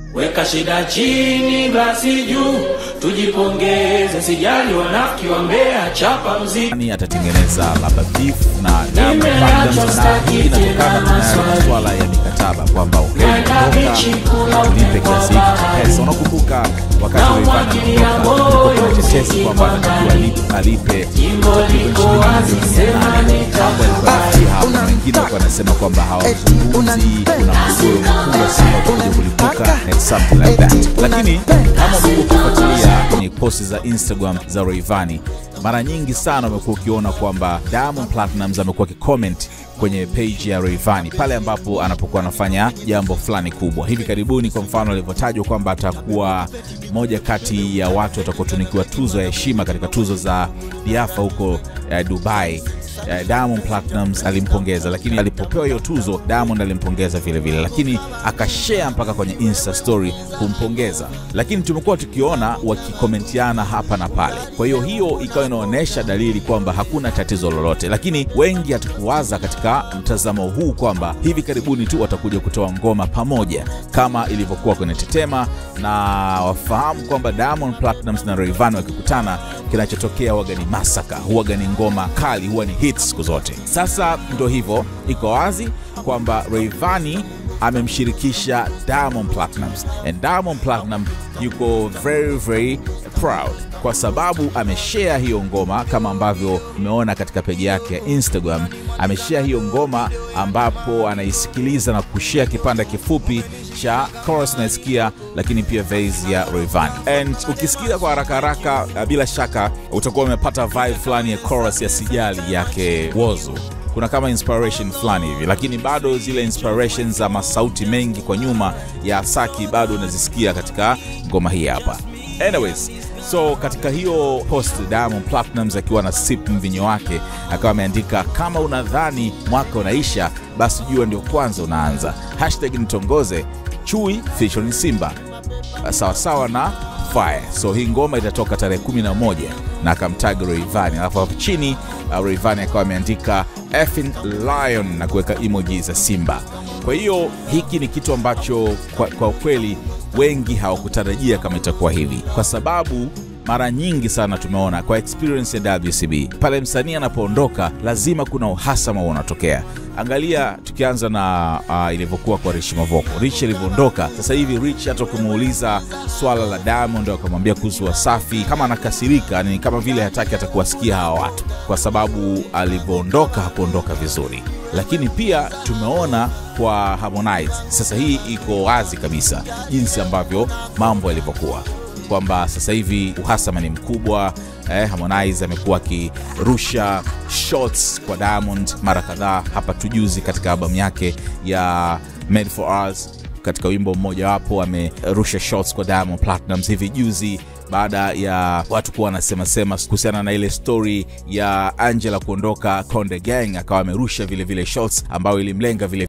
Weka shida chini, glasi juu, tujipongeze, sijali wanafiki wa Mbeya, chapa mziki. nani atatengeneza labda beef na Diamond Nimeachwa Platnumz, na staki hii inatokana tena na maswali. masuala ya mikataba kwamba Naenda bichi kula ulipe upepo kiasi wa hiki cha bahari. pesa. Unakumbuka wakati Na Rayvanny umwagilia anatoka, moyo kulikuwa kuna tetesi muziki kwamba kwa anatakiwa ndani. alipe- alipe Jimbo takriban liko shilingi wazi, milioni sema nane. nitafurahi. Mambo yalikuwa yanafikia hapo, na wengine walikuwa wanasema kwamba hawazungumzi, kuna mgogoro mkubwa sana utakuja kulipuka and something like that. Lakini kama umekuwa ukifuatilia kwenye posti za Instagram za Rayvanny, mara nyingi sana umekuwa ukiona kwamba Diamond Platnumz amekuwa akicomment kwenye page ya Rayvanny pale ambapo anapokuwa anafanya jambo fulani kubwa. Hivi karibuni, kwa mfano, alivyotajwa kwamba atakuwa moja kati ya watu watakaotunikiwa tuzo ya heshima katika tuzo za Diafa huko eh, Dubai. Eh, Diamond Platnumz alimpongeza, lakini alipopewa hiyo tuzo Diamond alimpongeza vile vile, lakini akashare mpaka kwenye Insta story kumpongeza, lakini tumekuwa tukiona wakikomentiana hapa na pale. Kwa hiyo hiyo ikawa inaonyesha dalili kwamba hakuna tatizo lolote, lakini wengi hatukuwaza katika mtazamo huu kwamba hivi karibuni tu watakuja kutoa ngoma pamoja kama ilivyokuwa kwenye Tetema, na wafahamu kwamba Diamond Platnumz na Rayvanny wakikutana, kinachotokea huwaga ni masaka, huwaga ni ngoma kali, huwa ni hits siku zote. Sasa ndo hivyo, iko wazi kwamba Rayvanny amemshirikisha Diamond Platnumz and Diamond Platnumz yuko very very proud kwa sababu ameshare hiyo ngoma kama ambavyo umeona katika peji yake ya Instagram. Ameshare hiyo ngoma ambapo anaisikiliza na kushare kipande kifupi cha chorus naisikia, lakini pia verse ya Rayvanny. And ukisikia kwa haraka haraka, uh, bila shaka utakuwa umepata vibe fulani ya chorus ya Sijali yake Whozu kuna kama inspiration fulani hivi, lakini bado zile inspirations za masauti mengi kwa nyuma ya Saki bado unazisikia katika ngoma hii hapa. Anyways, so katika hiyo post Diamond Platnumz akiwa na sip mvinyo wake akawa ameandika kama unadhani mwaka unaisha basi jua ndio kwanza unaanza. Hashtag nitongoze chui featuring Simba sawasawa na fire. So hii ngoma itatoka tarehe 11 na akamtag Rayvanny, alafu hapo chini uh, Rayvanny akawa ameandika effing lion na kuweka emoji za simba. Kwa hiyo hiki ni kitu ambacho kwa, kwa kweli wengi hawakutarajia kama itakuwa hivi, kwa sababu mara nyingi sana tumeona kwa experience ya WCB pale msanii anapoondoka lazima kuna uhasama unatokea. Angalia tukianza na uh, ilivyokuwa kwa Rich Mavoko. Rich alivyoondoka, sasa hivi Rich hata ukimuuliza swala la Diamond akamwambia kuhusu Wasafi, kama anakasirika ni kama vile hataki hata kuwasikia hawa watu, kwa sababu alivyoondoka hakuondoka vizuri. Lakini pia tumeona kwa Harmonize, sasa hii iko wazi kabisa jinsi ambavyo mambo yalivyokuwa kwamba sasa hivi uhasama ni mkubwa eh, Harmonize amekuwa akirusha shots kwa Diamond mara kadhaa hapa tujuzi katika albamu yake ya Made for Us katika wimbo mmoja wapo amerusha shots kwa Diamond Platnumz hivi juzi baada ya watu kuwa wanasema sema kuhusiana na ile story ya Angela kuondoka Konde Gang, akawa amerusha vile vile shots ambayo ilimlenga vile